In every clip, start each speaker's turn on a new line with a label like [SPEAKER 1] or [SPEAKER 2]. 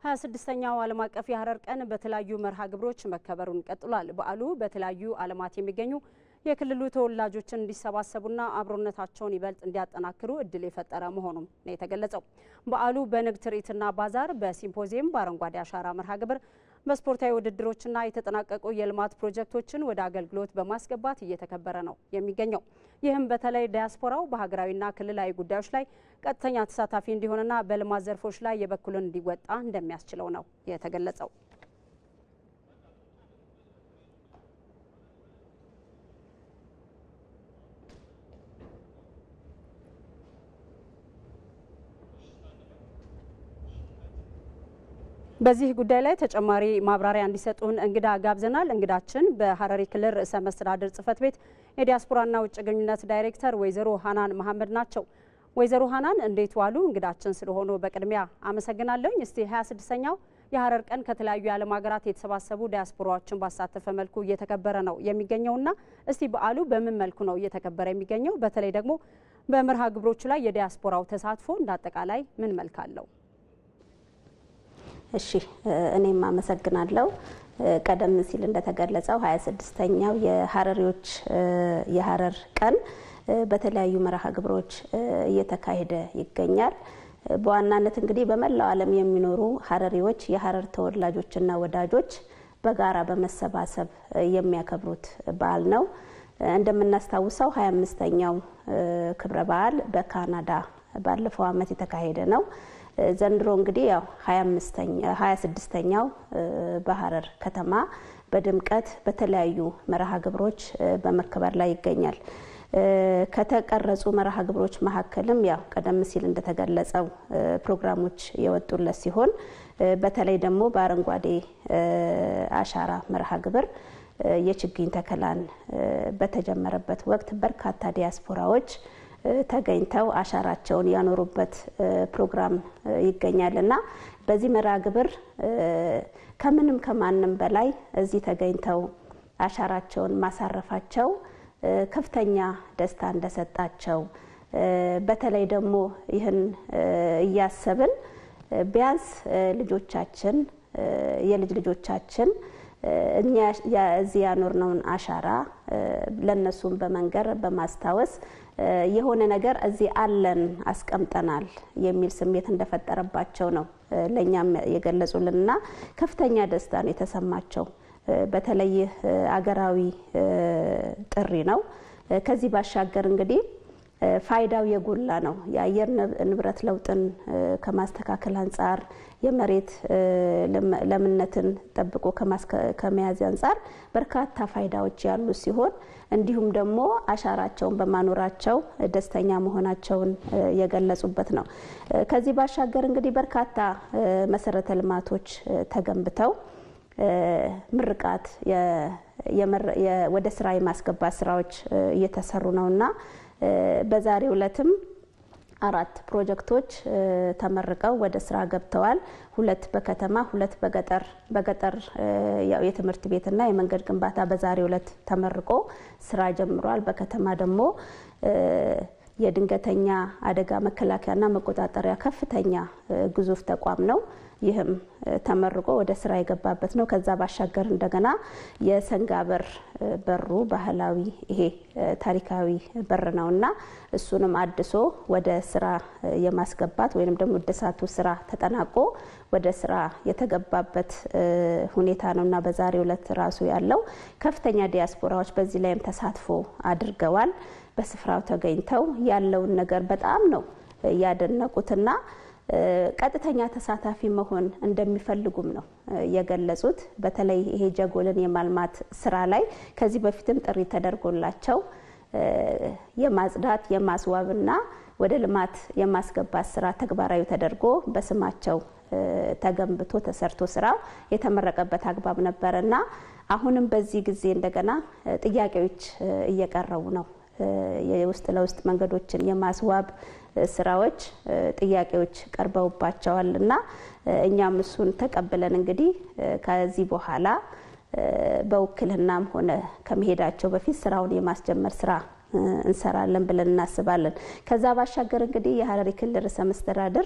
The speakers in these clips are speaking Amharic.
[SPEAKER 1] 26ኛው ዓለም አቀፍ የሀረር ቀን በተለያዩ መርሃ ግብሮች መከበሩን ቀጥሏል። በዓሉ በተለያዩ ዓለማት የሚገኙ የክልሉ ተወላጆችን እንዲሰባሰቡና አብሮነታቸውን ይበልጥ እንዲያጠናክሩ እድል የፈጠረ መሆኑም ነው የተገለጸው። በዓሉ በንግድ ትርኢትና ባዛር፣ በሲምፖዚየም፣ በአረንጓዴ አሻራ መርሃ ግብር፣ በስፖርታዊ ውድድሮችና የተጠናቀቁ የልማት ፕሮጀክቶችን ወደ አገልግሎት በማስገባት እየተከበረ ነው የሚገኘው። ይህም በተለይ ዲያስፖራው በሀገራዊና ክልላዊ ጉዳዮች ላይ ቀጥተኛ ተሳታፊ እንዲሆንና በልማት ዘርፎች ላይ የበኩልን እንዲወጣ እንደሚያስችለው ነው የተገለጸው። በዚህ ጉዳይ ላይ ተጨማሪ ማብራሪያ እንዲሰጡን እንግዳ ጋብዘናል። እንግዳችን በሀረሪ ክልል ርዕሰ መስተዳድር ጽሕፈት ቤት የዲያስፖራና ውጭ ግንኙነት ዳይሬክተር ወይዘሮ ሀናን መሐመድ ናቸው። ወይዘሮ ሀናን እንዴት ዋሉ? እንግዳችን ስለሆኑ በቅድሚያ አመሰግናለሁኝ። እስቲ 26ኛው የሀረር ቀን ከተለያዩ የዓለም ሀገራት የተሰባሰቡ ዲያስፖራዎችን ባሳተፈ መልኩ እየተከበረ ነው የሚገኘውና እስቲ በዓሉ በምን መልኩ ነው እየተከበረ የሚገኘው? በተለይ ደግሞ በመርሃ ግብሮቹ ላይ የዲያስፖራው ተሳትፎ እንዳጠቃላይ ምን መልክ አለው?
[SPEAKER 2] እሺ እኔም አመሰግናለሁ። ቀደም ሲል እንደተገለጸው 26ኛው የሀረሪዎች የሀረር ቀን በተለያዩ መርሃ ግብሮች እየተካሄደ ይገኛል። በዋናነት እንግዲህ በመላው ዓለም የሚኖሩ ሀረሪዎች የሀረር ተወላጆችና ወዳጆች በጋራ በመሰባሰብ የሚያከብሩት በዓል ነው። እንደምናስታውሰው 25ኛው ክብረ በዓል በካናዳ ባለፈው ዓመት የተካሄደ ነው። ዘንድሮ እንግዲህ ያው 26ኛው በሀረር ከተማ በድምቀት በተለያዩ መርሃ ግብሮች በመከበር ላይ ይገኛል። ከተቀረጹ መርሃ ግብሮች መካከልም ያው ቀደም ሲል እንደተገለጸው ፕሮግራሞች የወጡለት ሲሆን በተለይ ደግሞ በአረንጓዴ አሻራ መርሃ ግብር የችግኝ ተከላን በተጀመረበት ወቅት በርካታ ዲያስፖራዎች ተገኝተው አሻራቸውን ያኖሩበት ፕሮግራም ይገኛል እና በዚህ መርሃ ግብር ከምንም ከማንም በላይ እዚህ ተገኝተው አሻራቸውን ማሳረፋቸው ከፍተኛ ደስታ እንደሰጣቸው በተለይ ደግሞ ይህን እያሰብን ቢያንስ ልጆቻችን የልጅ ልጆቻችን እኛ እዚህ ያኖርነውን አሻራ ለነሱም በመንገር በማስታወስ የሆነ ነገር እዚህ አለን አስቀምጠናል የሚል ስሜት እንደፈጠረባቸው ነው ለእኛም የገለጹልንና ከፍተኛ ደስታ ነው የተሰማቸው። በተለይ አገራዊ ጥሪ ነው። ከዚህ ባሻገር እንግዲህ ፋይዳው የጎላ ነው። የአየር ንብረት ለውጥን ከማስተካከል አንጻር የመሬት ለምነትን ጠብቆ ከመያዝ አንጻር በርካታ ፋይዳዎች ያሉ ሲሆን እንዲሁም ደግሞ አሻራቸውን በማኖራቸው ደስተኛ መሆናቸውን የገለጹበት ነው። ከዚህ ባሻገር እንግዲህ በርካታ መሰረተ ልማቶች ተገንብተው ምርቃት ወደ ስራ የማስገባት ስራዎች እየተሰሩ ነውና በዛሬው ዕለትም አራት ፕሮጀክቶች ተመርቀው ወደ ስራ ገብተዋል። ሁለት በከተማ ሁለት በገጠር በገጠር የትምህርት ቤትና የመንገድ ግንባታ በዛሬው ዕለት ተመርቆ ስራ ጀምሯል። በከተማ ደግሞ የድንገተኛ አደጋ መከላከያና መቆጣጠሪያ ከፍተኛ ግዙፍ ተቋም ነው። ይህም ተመርቆ ወደ ስራ የገባበት ነው። ከዛ ባሻገር እንደገና የሰንጋ በር በሩ ባህላዊ ይሄ ታሪካዊ በር ነው እና እሱንም አድሶ ወደ ስራ የማስገባት ወይም ደግሞ እድሳቱ ስራ ተጠናቆ ወደ ስራ የተገባበት ሁኔታ ነው እና በዛሬው ዕለት ራሱ ያለው ከፍተኛ ዲያስፖራዎች በዚህ ላይም ተሳትፎ አድርገዋል። በስፍራው ተገኝተው ያለውን ነገር በጣም ነው ያደነቁትና ቀጥተኛ ተሳታፊ መሆን እንደሚፈልጉም ነው የገለጹት። በተለይ ይሄ ጀጎልን የማልማት ስራ ላይ ከዚህ በፊትም ጥሪ ተደርጎላቸው የማጽዳት የማስዋብና ወደ ልማት የማስገባት ስራ ተግባራዊ ተደርጎ በስማቸው ተገንብቶ ተሰርቶ ስራው የተመረቀበት አግባብ ነበረ እና አሁንም በዚህ ጊዜ እንደገና ጥያቄዎች እየቀረቡ ነው። የውስጥ ለውስጥ መንገዶችን የማስዋብ ስራዎች ጥያቄዎች ቀርበውባቸዋል እና እኛም እሱን ተቀብለን እንግዲህ ከዚህ በኋላ በውክልናም ሆነ ከመሄዳቸው በፊት ስራውን የማስጀመር ስራ እንሰራለን ብለን እናስባለን። ከዛ ባሻገር እንግዲህ የሀረሪ ክልል ርዕሰ መስተዳድር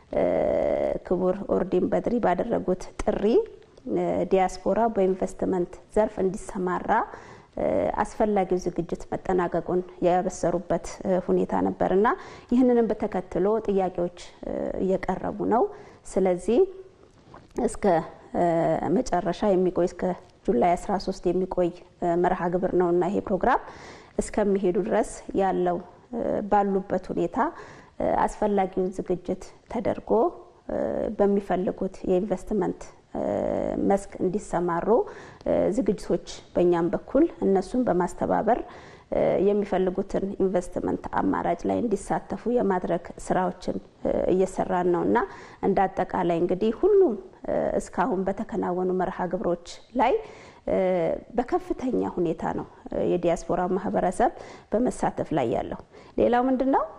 [SPEAKER 2] ክቡር ኦርዲን በድሪ ባደረጉት ጥሪ ዲያስፖራ በኢንቨስትመንት ዘርፍ እንዲሰማራ አስፈላጊው ዝግጅት መጠናቀቁን ያበሰሩበት ሁኔታ ነበር እና ይህንንም በተከትሎ ጥያቄዎች እየቀረቡ ነው። ስለዚህ እስከ መጨረሻ የሚቆይ እስከ ጁላይ 13 የሚቆይ መርሃ ግብር ነው እና ይሄ ፕሮግራም እስከሚሄዱ ድረስ ያለው ባሉበት ሁኔታ አስፈላጊውን ዝግጅት ተደርጎ በሚፈልጉት የኢንቨስትመንት መስክ እንዲሰማሩ ዝግጅቶች በእኛም በኩል እነሱን በማስተባበር የሚፈልጉትን ኢንቨስትመንት አማራጭ ላይ እንዲሳተፉ የማድረግ ስራዎችን እየሰራን ነው እና እንደ አጠቃላይ እንግዲህ ሁሉም እስካሁን በተከናወኑ መርሃ ግብሮች ላይ በከፍተኛ ሁኔታ ነው የዲያስፖራ ማህበረሰብ በመሳተፍ ላይ ያለው። ሌላው ምንድን ነው?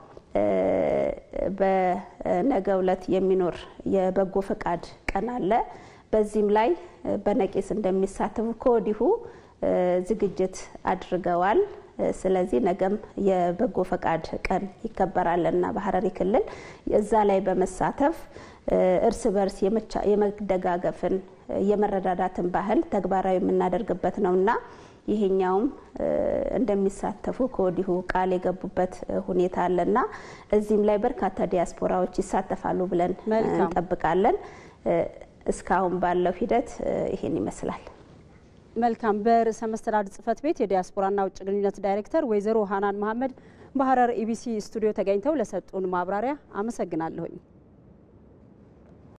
[SPEAKER 2] በነገው ዕለት የሚኖር የበጎ ፈቃድ ቀን አለ። በዚህም ላይ በነቂስ እንደሚሳተፉ ከወዲሁ ዝግጅት አድርገዋል። ስለዚህ ነገም የበጎ ፈቃድ ቀን ይከበራልና በሀረሪ ክልል እዛ ላይ በመሳተፍ እርስ በርስ የመደጋገፍን የመረዳዳትን ባህል ተግባራዊ የምናደርግበት ነውና ይሄኛውም እንደሚሳተፉ ከወዲሁ ቃል የገቡበት ሁኔታ አለና እዚህም ላይ በርካታ ዲያስፖራዎች ይሳተፋሉ ብለን እንጠብቃለን። እስካሁን ባለው ሂደት ይሄን ይመስላል።
[SPEAKER 1] መልካም። በርዕሰ መስተዳድር ጽህፈት ቤት የዲያስፖራና ውጭ ግንኙነት ዳይሬክተር ወይዘሮ ሀናን መሀመድ በሀረር ኢቢሲ ስቱዲዮ ተገኝተው ለሰጡን ማብራሪያ አመሰግናለሁኝ።